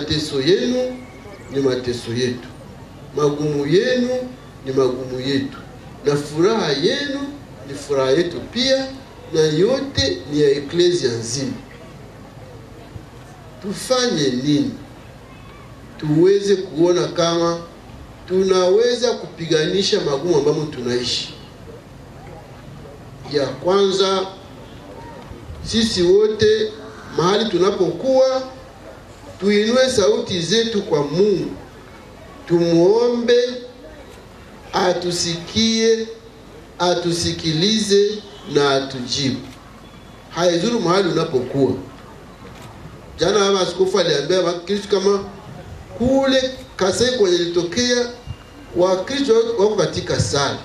mateso yenu ni mateso yetu, magumu yenu ni magumu yetu, na furaha yenu ni furaha yetu pia, na yote ni ya eklesia nzima. Tufanye nini tuweze kuona kama tunaweza kupiganisha magumu ambamo tunaishi? Ya kwanza, sisi wote mahali tunapokuwa tuinue sauti zetu kwa Mungu, tumuombe atusikie, atusikilize na atujibu. Haizuru mahali unapokuwa. Jana baba askofu aliambia Wakristo kama kule Kasai kwenye ilitokea Wakristo wako katika sala,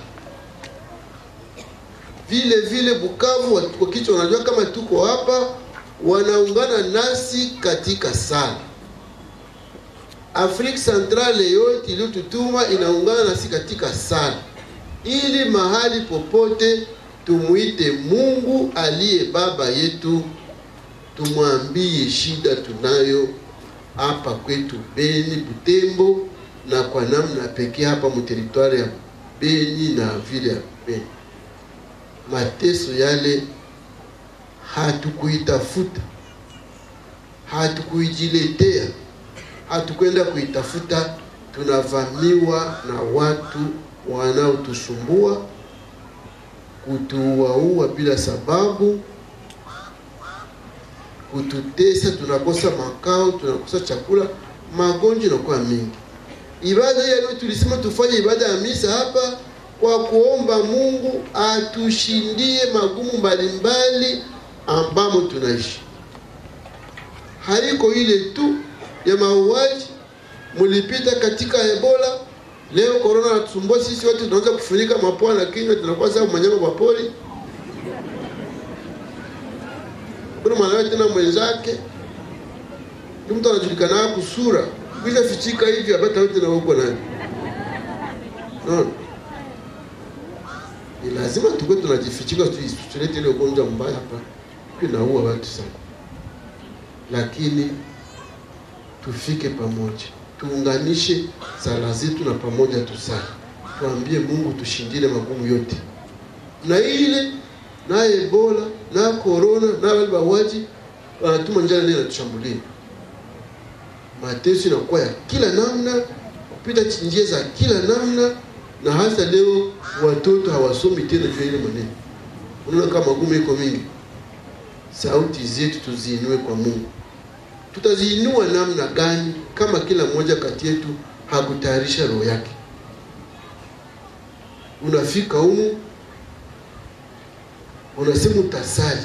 vile vile Bukavu Wakristo wanajua kama tuko hapa, wanaungana nasi katika sala. Afrika Centrale yote iliyotutuma inaungana nasi katika sala, ili mahali popote tumwite Mungu aliye baba yetu, tumwambie shida tunayo hapa kwetu Beni, Butembo na kwa namna pekee hapa muteritwari ya Beni na vile ya Beni. Mateso yale hatukuitafuta, hatukuijiletea, hatukwenda kuitafuta. Tunavamiwa na watu wanaotusumbua, kutuuaua bila sababu, kututesa, tunakosa makao, tunakosa chakula, magonjwa inakuwa mingi. Ibada hiyo leo tulisema tufanye ibada ya misa hapa kwa kuomba Mungu atushindie magumu mbalimbali ambamo tunaishi. Haiko ile tu ya mauaji, mulipita katika Ebola, leo korona natusumbua sisi wote, tunaanza kufunika mapua na kinywa, tunakuwa sawa manyama wa pori. Kuna mwanawe tena mwenzake ni mtu anajulikana kusura kisha fichika hivi apata wote na huko nani no. Ni lazima tukue tunajifichika, tulete ile ugonjwa mbaya hapa, inaua watu sana, lakini tufike pamoja, tuunganishe sala zetu na pamoja tusali, tuambie Mungu tushindile magumu yote, na ile na Ebola na korona na wale bawaji wanatuma njala ndio inatushambulia mateso inakuwa ya kila namna, kupita njia za kila namna, na hasa leo watoto hawasomi tena juu ya ile maneno. Unaona kama magumu iko mingi. Sauti zetu tuziinue kwa Mungu. Tutaziinua namna gani kama kila mmoja kati yetu hakutayarisha roho yake? Unafika humu unasema utasali,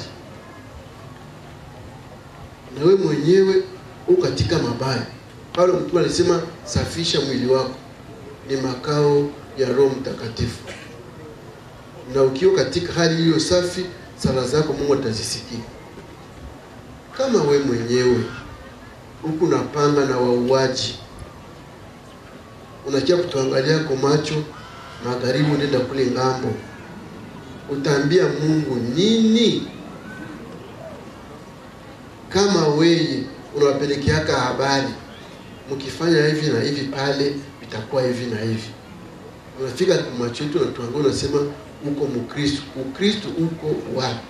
na we mwenyewe uko katika mabaya. Paulo mtume alisema safisha mwili wako, ni makao ya Roho Mtakatifu. Na ukiwa katika hali hiyo safi, sala zako Mungu atazisikia. Kama we mwenyewe huku napanga na wauaji, unakia kutuangalia kwa macho magharibi, unaenda kule ngambo, utaambia Mungu nini? Kama weye unawapelekeaka habari, mkifanya hivi na hivi pale itakuwa hivi na hivi. Unafika kwa macho yetu natuangalia, unasema uko Mkristo. Ukristo uko wapi?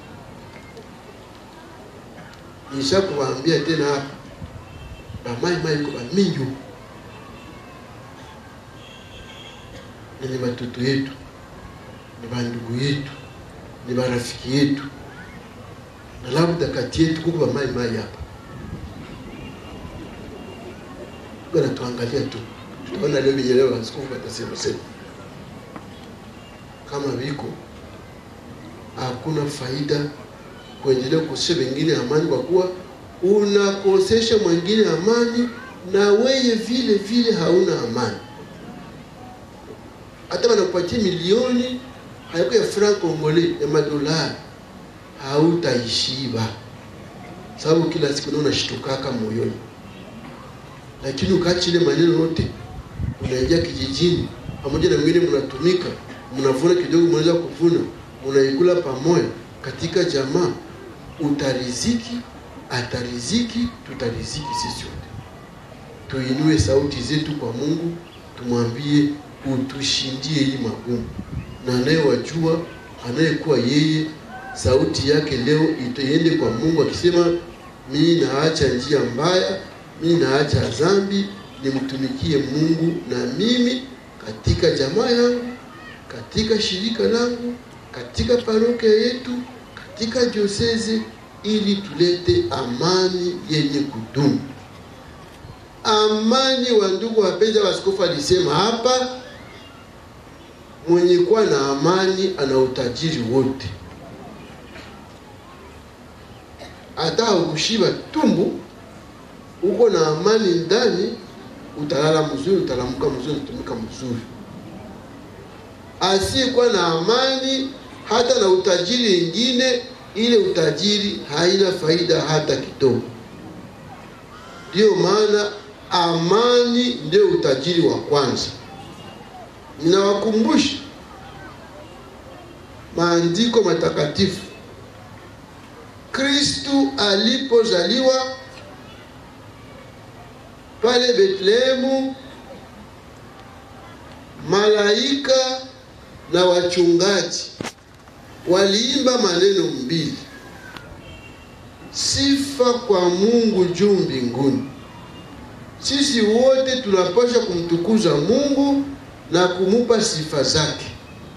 Nisha kuwaambia tena hapa bamai mai iko bamingi huko, ni watoto yetu, ni bandugu yetu, ni barafiki yetu, na labda kati yetu kuko bamai mai hapa anatuangalia tu, tutaona leo vile leo askofu atasema sema kama viko hakuna faida kuendelea kukosesha wengine amani, kwa kuwa unakosesha mwingine amani na weye vile vile hauna amani. Hata wanakupatia milioni hayako ya franc congolais ya madolari, hautaishiba sababu kila siku naona shitukaka moyoni lakini ukaachi ile maneno yote, unaingia kijijini pamoja na wengine, mnatumika mnavuna kidogo, mnaweza kuvuna, mnaikula pamoja katika jamaa, utariziki, atariziki, tutariziki sisi wote. tuinue sauti zetu kwa Mungu, tumwambie utushindie hii magumu, na anayewajua anayekuwa yeye, sauti yake leo itaende kwa Mungu akisema, mimi naacha njia mbaya, mimi naacha dhambi, nimtumikie Mungu na mimi katika jamaa yangu, katika shirika langu, katika parokia yetu, katika dioseze, ili tulete amani yenye kudumu. Amani wa ndugu wapenzi, askofu alisema hapa, mwenye kuwa na amani ana utajiri wote. Hata ukushiba tumbu, uko na amani ndani, utalala mzuri, utalamuka mzuri, utumika mzuri. Asiyekuwa na amani, hata na utajiri ingine, ile utajiri haina faida hata kidogo. Ndiyo maana amani ndio utajiri wa kwanza. Ninawakumbusha maandiko matakatifu. Kristu alipozaliwa pale Betlehemu, malaika na wachungaji waliimba maneno mbili: sifa kwa Mungu juu mbinguni. Sisi wote tunapaswa kumtukuza Mungu na kumupa sifa zake.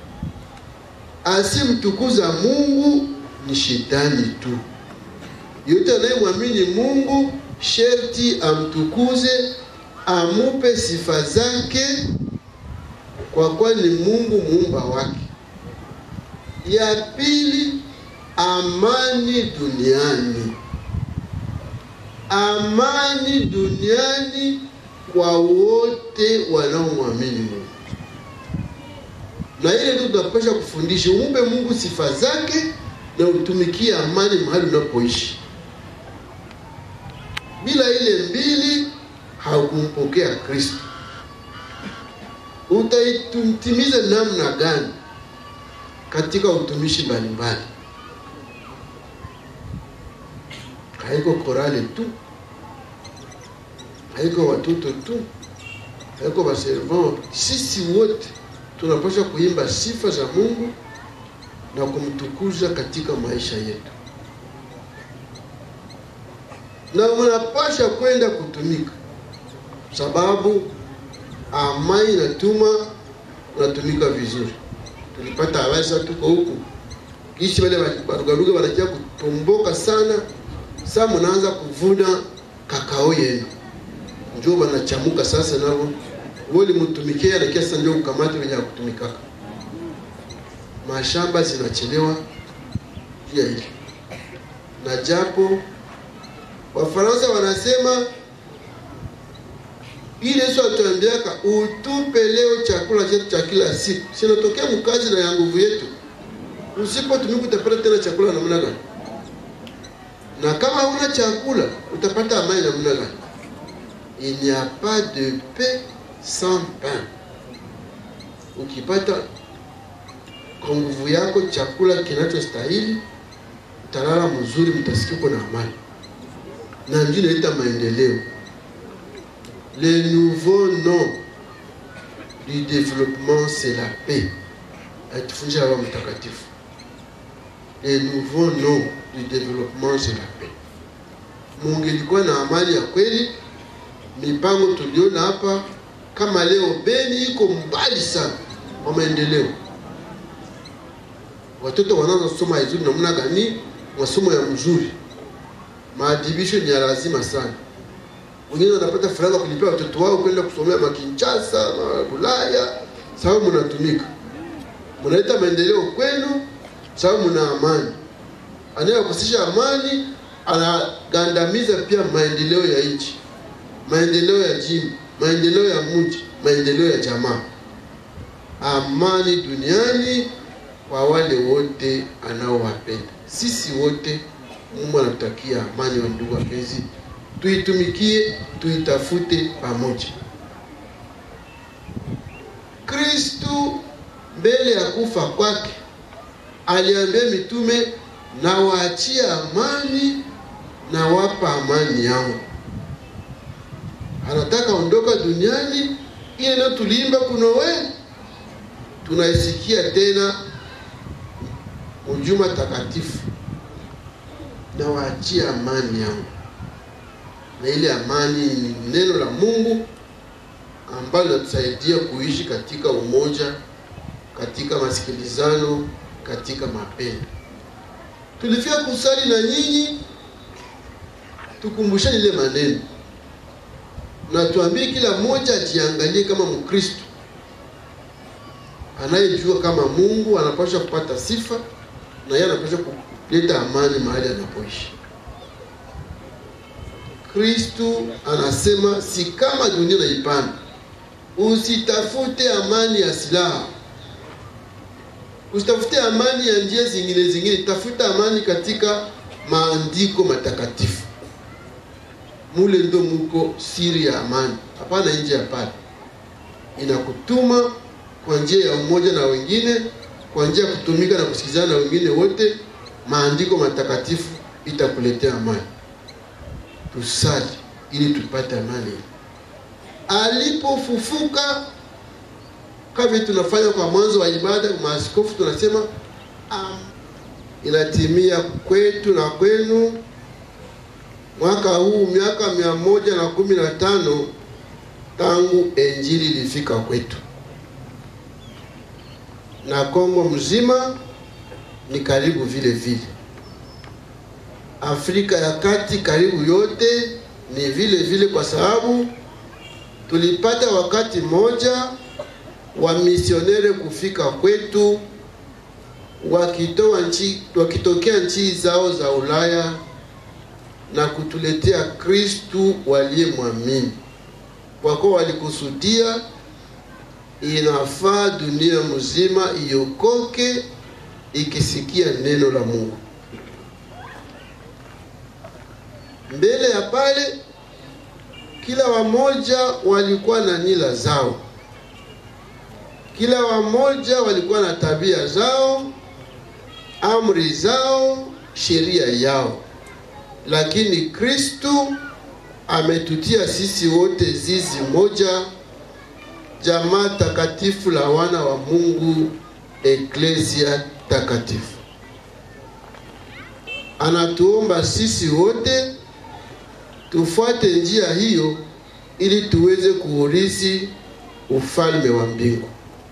Asimtukuza Mungu ni shetani tu. Yote anayemwamini Mungu sherti amtukuze, amupe sifa zake, kwa kuwa ni Mungu muumba wake. Ya pili, amani duniani amani duniani kwa wote wanaomwamini Mungu. Na ile ndio tunapaswa kufundisha, umpe Mungu sifa zake na utumikie amani mahali unapoishi. Bila ile mbili haukumpokea Kristo. Utaitumtimiza namna gani katika utumishi mbalimbali? haiko korale tu, haiko watoto tu, haiko baservant. Sisi wote tunapaswa kuimba sifa za Mungu na kumtukuza katika maisha yetu, na mnapasha kwenda kutumika, sababu amani inatuma unatumika vizuri. Tulipata habari sasa, tuko huku kishi wale barugaruga wanakia kutomboka sana sasa mnaanza kuvuna kakao yenu, njo banachamuka sasa, nabo woli mtumikia na kiasi ndio ukamate wenye kutumikaka. Mashamba zinachelewa pia hili, na japo Wafaransa wanasema ile Yesu atuambiaka utupe leo chakula chetu cha kila siku, sinatokea mkazi na ya nguvu yetu. Usipotumika utapata tena chakula namna gani? na kama huna chakula utapata amani namna gani? Il n'y a pas de paix sans pain. Ukipata kwa nguvu yako chakula kinachostahili, utalala mzuri, mtasikia uko na amani, na ndio inaleta maendeleo. Le nouveau nom du développement c'est la paix, atufundisha Baba Mtakatifu. Le nouveau nom du développement c'est la paix. Mungelikuwa na amani ya kweli, mipango tuliona hapa kama leo Beni iko mbali sana kwa maendeleo. Watoto wanaanza kusoma vizuri namna gani? Masomo ya mzuri, maadhibisho ni ya lazima sana. Wengine wanapata faranga kulipia watoto wao kwenda kusomea Makinshasa, Bulaya, sababu mnatumika, mnaleta maendeleo kwenu, sababu mna amani anayekosesha amani anagandamiza pia maendeleo ya nchi, maendeleo ya jimbo, maendeleo ya mji, maendeleo ya jamaa. Amani duniani kwa wale wote anaowapenda. Sisi wote Mungu anatutakia amani, wa ndugu wapenzi, tuitumikie, tuitafute pamoja. Kristu mbele ya kufa kwake aliambia mitume na waachia amani na wapa amani yangu. anataka ondoka duniani. Ile ndio tuliimba kunowe, tunaisikia tena ujuma takatifu, na waachia amani yangu, na ile amani ni neno la Mungu ambalo linatusaidia kuishi katika umoja, katika masikilizano, katika mapendo. Tulifika kusali na nyinyi, tukumbushane ile maneno na tuambie kila mmoja ajiangalie kama Mkristo anayejua kama Mungu anapaswa kupata sifa na yeye anapaswa kuleta amani mahali anapoishi. Kristu anasema si kama dunia naipanda, usitafute amani ya silaha, usitafute amani ya njia zingine zingine, tafuta amani katika maandiko matakatifu. Mule ndo muko siri ya amani, hapana nje ya pale. Inakutuma kwa njia ya umoja na wengine, kwa njia ya kutumika na kusikizana na wengine wote. Maandiko matakatifu itakuletea amani. Tusali ili tupate amani. Alipofufuka, kama tunafanya kwa mwanzo wa ibada, maaskofu tunasema um, inatimia kwetu na kwenu mwaka huu miaka mia moja na kumi na tano tangu injili ilifika kwetu, na Kongo mzima ni karibu vile vile. Afrika ya Kati karibu yote ni vile vile, kwa sababu tulipata wakati mmoja wa misionere kufika kwetu wakitoa nchi, wakitokea nchi zao za Ulaya na kutuletea Kristu waliyemwamini, kwa kuwa walikusudia inafaa dunia mzima iokoke ikisikia neno la Mungu. Mbele ya pale, kila wamoja walikuwa na nila zao, kila wamoja walikuwa na tabia zao, amri zao, sheria yao lakini Kristu ametutia sisi wote zizi moja, jamaa takatifu la wana wa Mungu, eklesia takatifu. Anatuomba sisi wote tufuate njia hiyo ili tuweze kuurithi ufalme wa mbingu.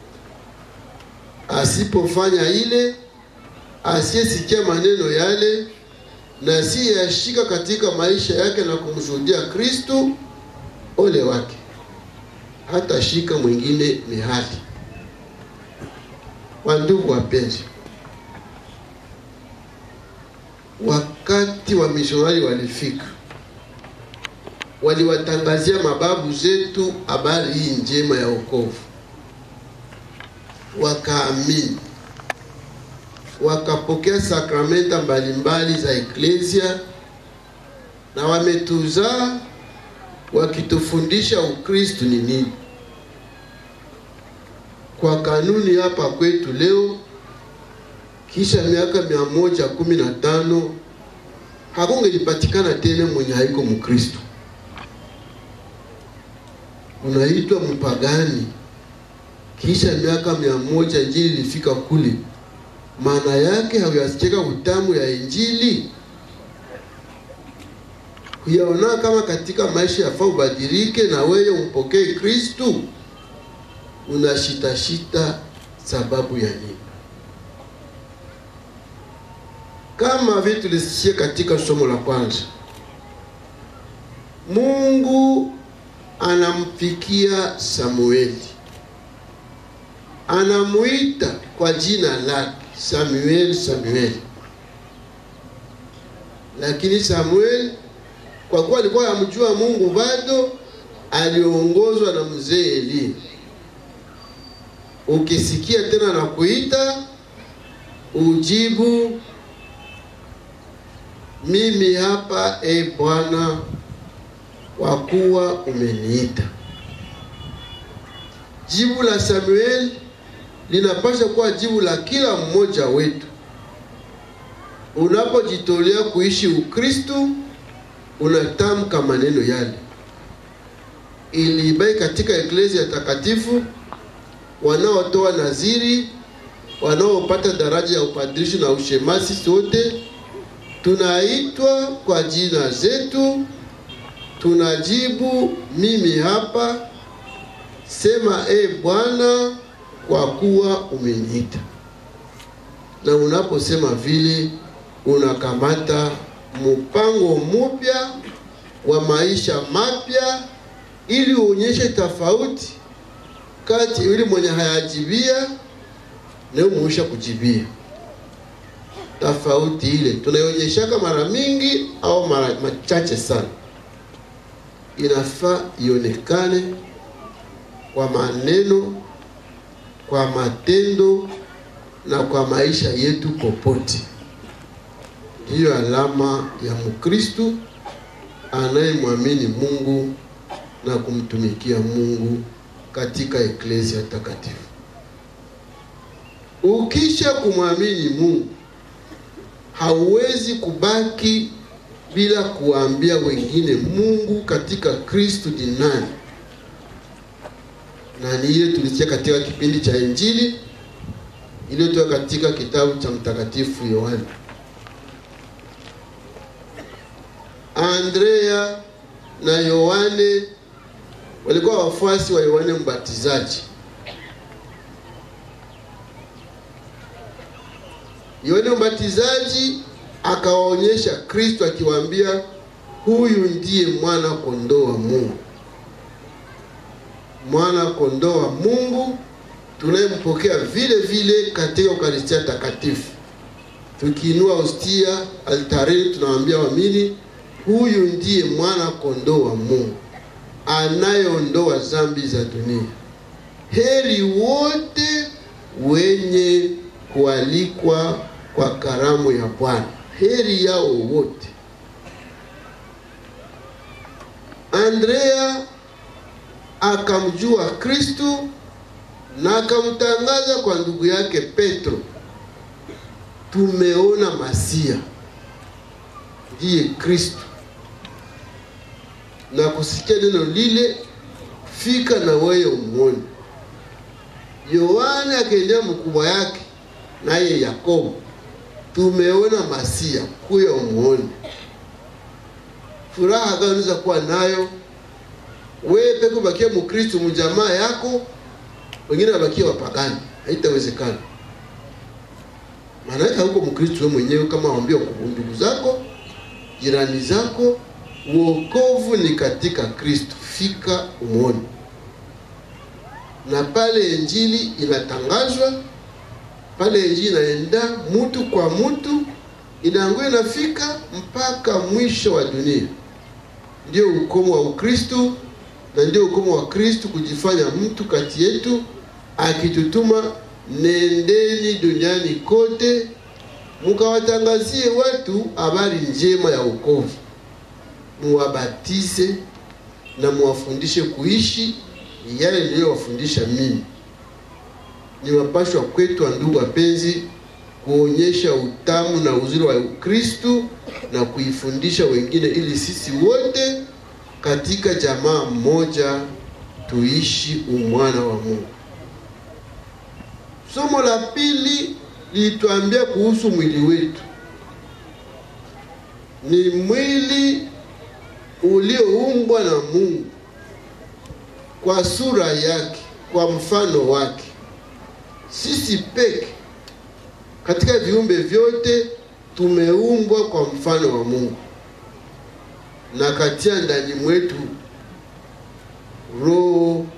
Asipofanya ile, asiyesikia maneno yale na si yashika katika maisha yake na kumshuhudia Kristu, ole wake, hata shika mwingine mihali. Wandugu wapenzi, wakati wa misionari walifika, waliwatangazia mababu zetu habari hii njema ya wokovu, wakaamini wakapokea sakramenta mbalimbali za eklesia na wametuzaa wakitufundisha Ukristu ni nini. Kwa kanuni hapa kwetu leo, kisha miaka mia moja kumi na tano hakungelipatikana tena mwenye haiko Mkristu, unaitwa mpagani. Kisha miaka mia moja Injili ilifika kule maana yake hauyasikia utamu ya Injili, huyaona kama katika maisha yafaa ubadilike na wewe umpokee Kristu. Unashitashita sababu ya nini? Kama vile tulisikia katika somo la kwanza, Mungu anamfikia Samueli, anamuita kwa jina lake Samuel, Samuel. Lakini Samuel kwa kuwa alikuwa amjua Mungu bado, aliongozwa na mzee Eli. Ukisikia tena na kuita, ujibu mimi hapa, e Bwana, kwa kuwa umeniita. Jibu la Samuel linapaswa kuwa jibu la kila mmoja wetu. Unapojitolea kuishi Ukristu, unatamka maneno yale, ilibaki katika eklezia takatifu, wanaotoa naziri, wanaopata daraja ya upadirisho na ushemasi, sote tunaitwa kwa jina zetu, tunajibu mimi hapa, sema e Bwana, kwa kuwa umeniita. Na unaposema vile, unakamata mpango mpya wa maisha mapya, ili uonyeshe tofauti kati yule mwenye hayajibia na muisha kujibia. Tofauti ile tunaionyeshaka mara mingi au mara machache sana, inafaa ionekane kwa maneno, kwa matendo na kwa maisha yetu popote. Hiyo alama ya Mkristo anayemwamini Mungu na kumtumikia Mungu katika eklezia takatifu. Ukisha kumwamini Mungu, hauwezi kubaki bila kuambia wengine Mungu katika Kristo ni nani, na ni ile tulisikia katika kipindi cha Injili iliyotoka katika kitabu cha Mtakatifu Yohana. Andrea na Yohane walikuwa wafuasi wa Yohane Mbatizaji. Yohane Mbatizaji akawaonyesha Kristo akiwaambia, huyu ndiye mwana kondoo wa Mungu, mwana kondoo wa Mungu tunayempokea vile vile katika Ukaristia Takatifu. Tukiinua hostia altareni, tunawaambia waamini, huyu ndiye mwana kondoo wa Mungu anayeondoa dhambi za dunia. Heri wote wenye kualikwa kwa karamu ya Bwana, heri yao wote. Andrea akamjua Kristu na akamtangaza kwa ndugu yake Petro, tumeona Masia, ndiye Kristo. Na kusikia neno lile, fika na wewe umwone. Yohane akaendea mkubwa yake naye Yakobo, tumeona Masia, kuya umwone. Furaha gani unaweza kuwa nayo wewe peke bakia Mkristo mjamaa yako wengine wabakia wapagani, haitawezekana. Maana hauko Mkristo wewe mwenyewe, kama waambia ndugu zako, jirani zako, wokovu ni katika Kristo, fika umwone. Na pale injili inatangazwa, pale injili inaenda mtu kwa mtu, inaanguka inafika mpaka mwisho wa dunia. Ndio ukomo wa Ukristo na ndio ukomo wa Kristo kujifanya mtu kati yetu, akitutuma nendeni duniani kote mukawatangazie watu habari njema ya wokovu, muwabatize na muwafundishe kuishi yale niliyowafundisha mimi. Ni mapashwa kwetu wa ndugu wapenzi, kuonyesha utamu na uzuri wa Ukristu na kuifundisha wengine, ili sisi wote katika jamaa mmoja tuishi umwana wa Mungu. Somo la pili lituambia kuhusu mwili wetu. Ni mwili ulioumbwa na Mungu kwa sura yake, kwa mfano wake. Sisi peke katika viumbe vyote tumeumbwa kwa mfano wa Mungu na katia ndani mwetu roho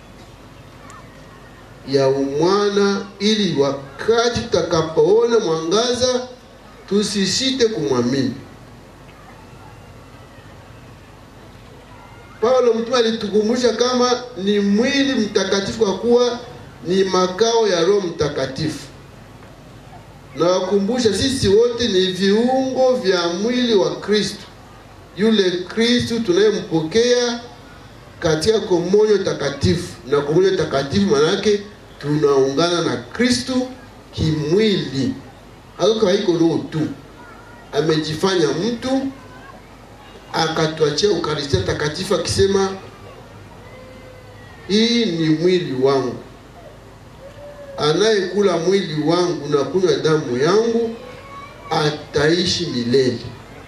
ya umwana, ili wakati tutakapoona mwangaza tusisite kumwamini. Paulo mtume alitukumbusha kama ni mwili mtakatifu, kwa kuwa ni makao ya Roho Mtakatifu. Na wakumbusha sisi wote ni viungo vya mwili wa Kristo, yule Kristo tunayempokea katika komunyo takatifu. Na komunyo takatifu maana yake tunaungana na Kristo kimwili, hako haiko roho tu, amejifanya mtu akatuachia Ukaristia takatifu akisema, hii ni mwili wangu, anayekula mwili wangu na kunywa damu yangu ataishi milele.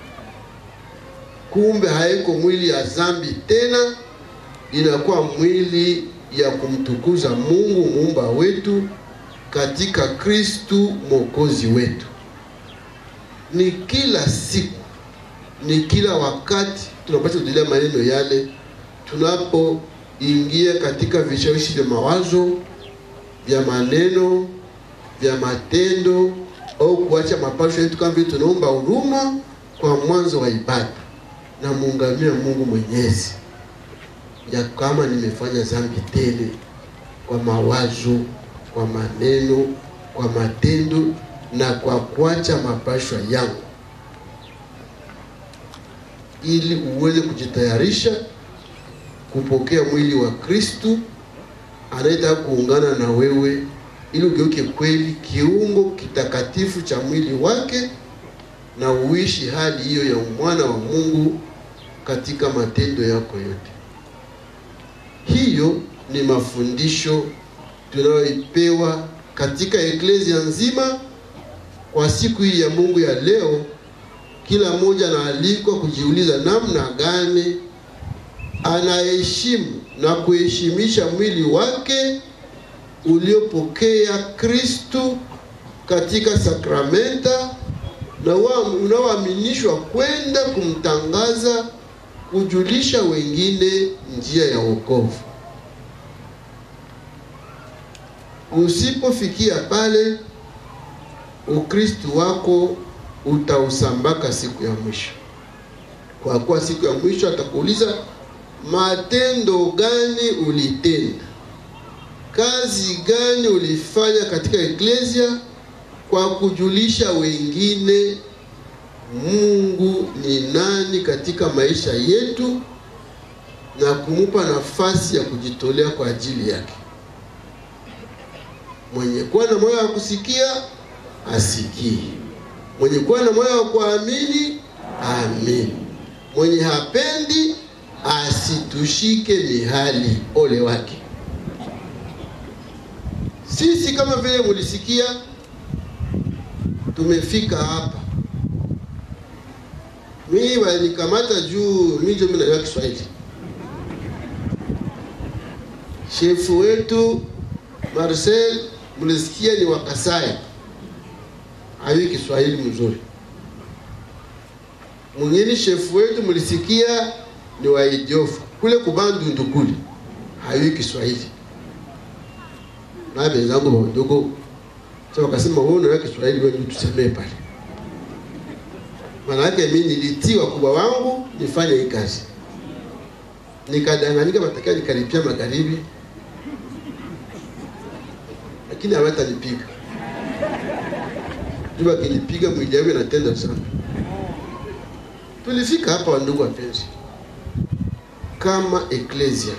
Kumbe haiko mwili ya zambi tena, inakuwa mwili ya kumtukuza Mungu muumba wetu katika Kristu mwokozi wetu. Ni kila siku, ni kila wakati tunapaswa kudilia maneno yale tunapoingia katika vishawishi vya mawazo, vya maneno, vya matendo au kuacha mapasho yetu, kama vile tunaomba huruma kwa mwanzo wa ibada na muungamia Mungu Mwenyezi ya kama nimefanya dhambi tele kwa mawazo, kwa maneno, kwa matendo na kwa kuacha mapashwa yangu, ili uweze kujitayarisha kupokea mwili wa Kristu anayetaka kuungana na wewe, ili ugeuke kweli kiungo kitakatifu cha mwili wake na uishi hali hiyo ya mwana wa Mungu katika matendo yako yote. Hiyo ni mafundisho tunayoipewa katika eklezia nzima kwa siku hii ya Mungu ya leo. Kila mmoja anaalikwa kujiuliza namna gani anaheshimu na kuheshimisha mwili wake uliopokea Kristu katika sakramenta na unaoaminishwa kwenda kumtangaza kujulisha wengine njia ya wokovu. Usipofikia pale, Ukristu wako utausambaka siku ya mwisho, kwa kuwa siku ya mwisho atakuuliza matendo gani ulitenda, kazi gani ulifanya katika eklezia kwa kujulisha wengine Mungu ni nani katika maisha yetu na kumupa nafasi ya kujitolea kwa ajili yake. Mwenye kuwa na moyo wa kusikia asikie, mwenye kuwa na moyo wa kuamini amini, mwenye hapendi asitushike mihali, ole wake. Sisi kama vile mulisikia, tumefika hapa mimi walikamata juu mijo mimi najua Kiswahili. Shefu wetu Marcel mlisikia ni Wakasai, hawi Kiswahili mzuri. Mwingine shefu wetu mlisikia ni Waidiofu kule Kubandundu kule, hawi Kiswahili. Na wenzangu wadogo sasa wakasema, wewe unajua Kiswahili, wewe tusemee pale Manake mimi nilitiwa kubwa wangu nifanye hii kazi, nikadanganyika, matakia nikaripia magharibi, lakini hawatanipiga juu, akinipiga mwili yangu inatenda sana. Tulifika hapa, wandugu wapenzi, kama eklesia,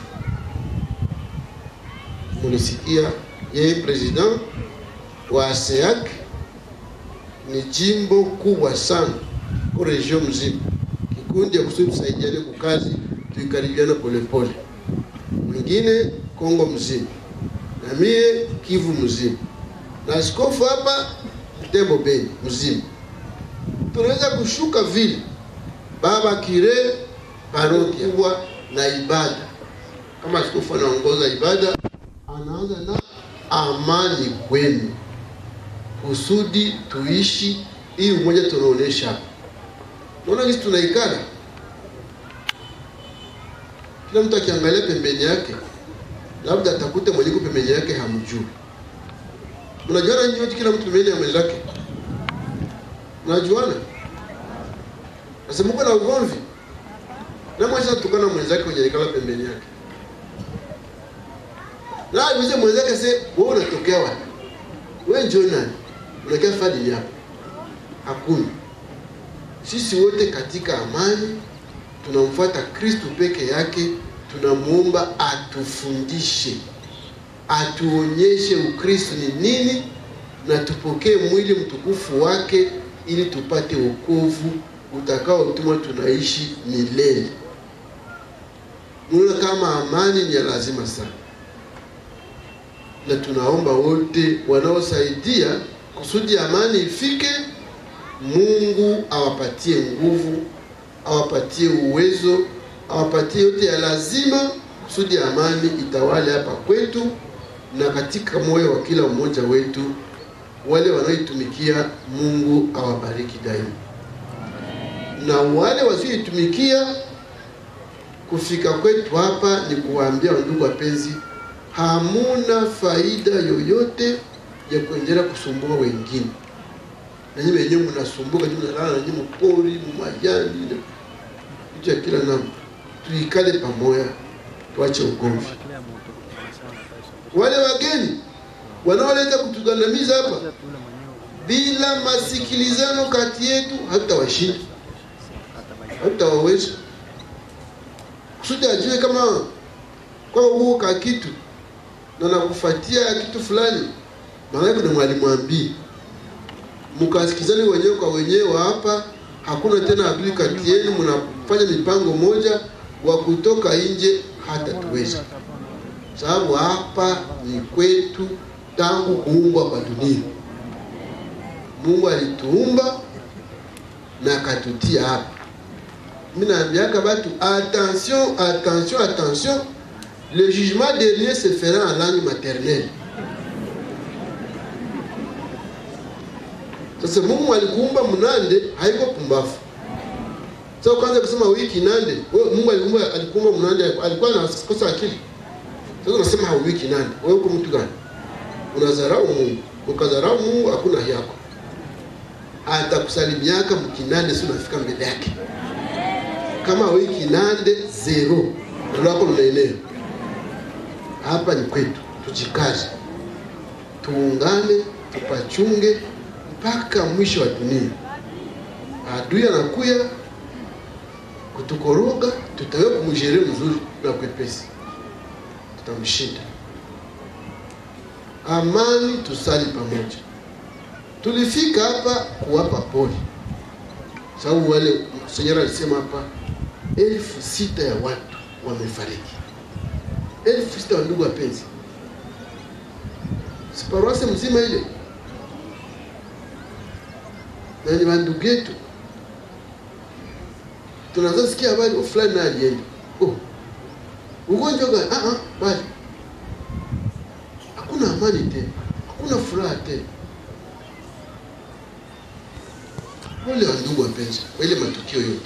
mulisikia yeye president wa ASEAC ni jimbo kubwa sana kwa region mzima, kikundi ya kusudi tusaidiane kwa kazi, tuikaribiana polepole. Mwingine Kongo mzima na mie Kivu mzima na askofu hapa Tembo Beni mzima, tunaweza kushuka vile baba kire parokia kubwa na ibada. Kama askofu anaongoza ibada, anaanza na amani kwenu, kusudi tuishi hii umoja tunaonesha hapa. Naona sisi tunaikana, kila mtu akiangalia pembeni yake, labda atakute mwenyeko pembeni yake hamjui. Mnajuana nyinyi wote, kila mtu pembeni ya mwenzake, mnajuana. Nasema uko na ugomvi na mwacha tukana mwenzake kwenye ikala pembeni yake, na ajuze mwenzake, se wewe unatokea wapi? Wewe njoo nani? Unakia fadhili hapa? Hakuna. Sisi wote katika amani tunamfuata Kristu peke yake, tunamuomba atufundishe, atuonyeshe Ukristo ni nini, na tupokee mwili mtukufu wake ili tupate wokovu utakaotuma tunaishi milele. Unaona kama amani ni ya lazima sana. na tunaomba wote wanaosaidia kusudi amani ifike. Mungu awapatie nguvu, awapatie uwezo, awapatie yote ya lazima kusudi amani itawale hapa kwetu na katika moyo wa kila mmoja wetu. Wale wanaoitumikia Mungu awabariki daima, na wale wasioitumikia kufika kwetu hapa ni kuwaambia wandugu wapenzi, hamuna faida yoyote ya kuendelea kusumbua wengine. Nanyi wenyewe mnasumbuka, nanyi mnalala, nanyi mpori mumayani, vitu ya kila namna. Tuikale pamoja, tuache ugomvi. Wale wageni wanaoleta kutugandamiza hapa bila masikilizano kati yetu, hatutawashinda, hatutawaweza kusudi ajue kama kwa huo ka kitu na nakufuatia kitu fulani, maanake ni mwalimu ambii, mkasikizane wenyewe kwa wenyewe hapa. Hakuna tena adui kati yenu, mnafanya mipango moja wa kutoka nje, hata tuweza sababu hapa ni kwetu tangu kuumbwa kwa dunia. Mungu alituumba na akatutia hapa. Mimi naambiaka batu attention, attention, attention, le jugement dernier se fera en langue maternelle. Sasa Mungu alikuumba mnande, haiko pumbafu. Sasa kwanza kusema wiki nande, wewe Mungu alikuumba alikuumba mnande, alikuwa anakosa akili. Sasa unasema hauwiki nande, wewe uko mtu gani? Unadharau Mungu. Ukadharau Mungu hakuna yako. Atakusalimiaka mkinande, si unafika mbele yake kama wiki nande zero lako lunaenea hapa ni kwetu, tujikaze, tuungane, tupachunge mpaka mwisho wa dunia. Adui anakuya kutukoroga, tutawe kumshere mzuri na kwepesi, tutamshinda. Amani, tusali pamoja. Tulifika hapa kuwapa pole, sababu wale Senyora alisema hapa elfu sita ya watu wamefariki, elfu sita wa ndugu wapenzi, siparuase mzima ile, na ni wandugu yetu. Tunaanza sikia habari fulani na alienda oh, ugonjwa gani? Ah, ah, bali hakuna amani tena, hakuna furaha tena. Pole wa ndugu wapenzi, kwa ile matukio yote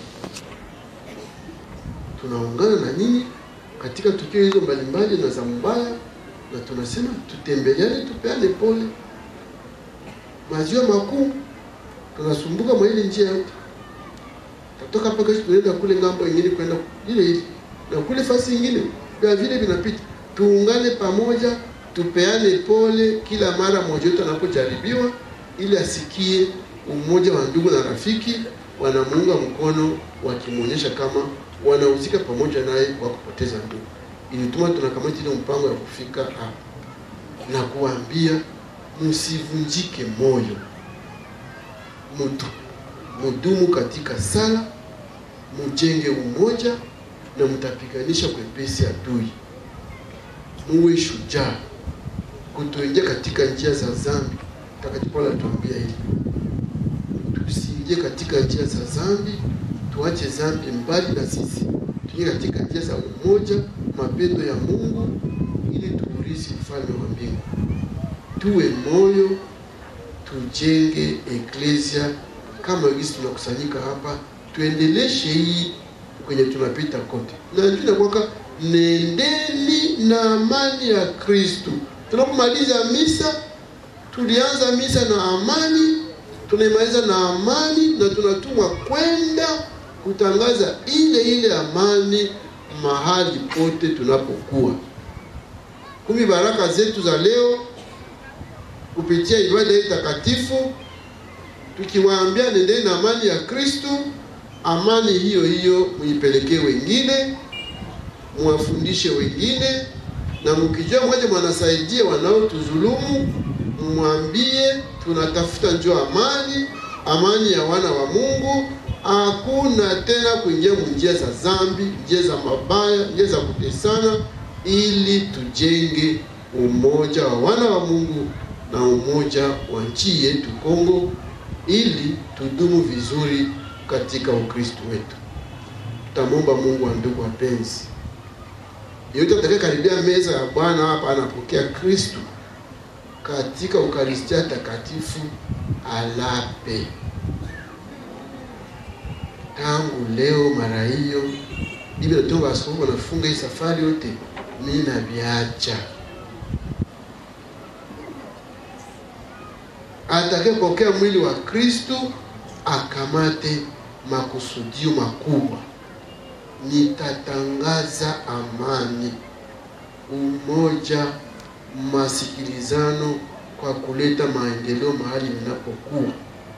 tunaungana na nyinyi katika tukio hizo mbalimbali na za mbaya, na tunasema tutembeleane, tupeane pole. Maziwa makuu tunasumbuka mwa ile njia yote, tatoka hapa kesho tunaenda kule ngambo ingine kwenda ile ile na kule fasi ingine vya vile vinapita. Tuungane pamoja, tupeane pole kila mara mmoja wetu anapojaribiwa, ili asikie umoja wa ndugu na rafiki wanamuunga mkono, wakimwonyesha kama wanahusika pamoja naye kwa kupoteza ndugu. Ilituma tunakamata ile mpango ya kufika hapa na kuambia msivunjike moyo, mudu mudumu katika sala, mujenge umoja na mtapiganisha kwepesi adui. Muwe shujaa, kutoingia katika njia za dhambi. Mtakatifu Paulo atuambia hivi, tusiingie katika njia za dhambi tuache dhambi mbali na sisi, tuingie katika njia za umoja, mapendo ya Mungu ili tuurithi ufalme wa mbingu. Tuwe moyo, tujenge eklesia kama gisi tunakusanyika hapa, tuendeleshe hii kwenye tunapita kote, na njuu inakwaka nendeni na amani ya Kristu. Tunapomaliza misa, tulianza misa na amani, tunaimaliza na amani, na tunatumwa kwenda kutangaza ile ile amani mahali pote tunapokuwa. Kumi baraka zetu za leo kupitia ibada hii takatifu, tukiwaambia nendeni na amani ya Kristu. Amani hiyo hiyo muipelekee wengine, muwafundishe wengine, na mkijua mmoja mwanasaidia wanaotuzulumu, mwambie tunatafuta njoo amani, amani ya wana wa Mungu. Hakuna tena kuingia njia za dhambi, njia za mabaya, njia za kutesana, ili tujenge umoja wa wana wa Mungu na umoja wa nchi yetu Kongo, ili tudumu vizuri katika Ukristo wetu. Tutamwomba Mungu wa ndugu wapenzi, yeyote atakayekaribia meza ya Bwana hapa anapokea Kristo katika Ukaristia takatifu alape tangu leo. Mara hiyo Biblia inatuomba askofu wanafunga hii safari yote, mimi naviacha. Atakayepokea mwili wa Kristo akamate makusudio makubwa, nitatangaza amani, umoja, masikilizano kwa kuleta maendeleo mahali ninapokuwa.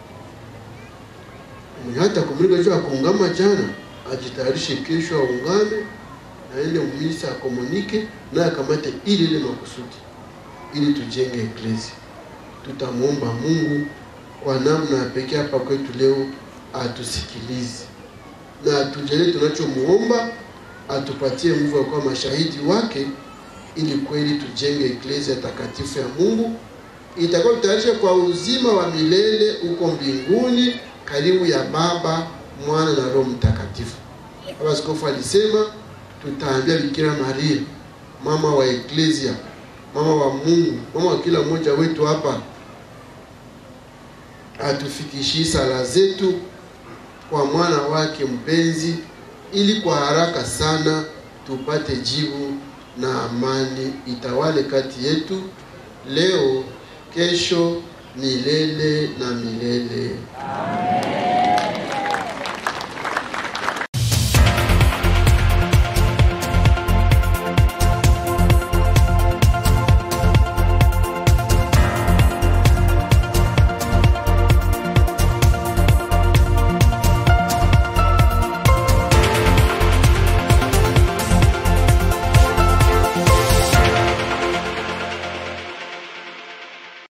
Mwenye hata kumulika juu ya kuungama jana, ajitayarishe kesho aungame, aende umisa akomunike naye akamate ile ile makusudi, ili tujenge eklezia. Tutamwomba Mungu kwa namna ya pekee hapa kwetu leo atusikilize na atujalie tunachomuomba, atupatie nguvu ya kuwa mashahidi wake, ili kweli tujenge eklezia takatifu ya Mungu itakuwa tutayarisha kwa uzima wa milele huko mbinguni karibu ya Baba, Mwana na Roho Mtakatifu. Baba Askofu alisema tutaambia Bikira Maria, mama wa eklezia, mama wa Mungu, mama wa kila mmoja wetu hapa, atufikishie sala zetu kwa mwana wake mpenzi, ili kwa haraka sana tupate jibu na amani itawale kati yetu leo, kesho, milele na milele. Amen.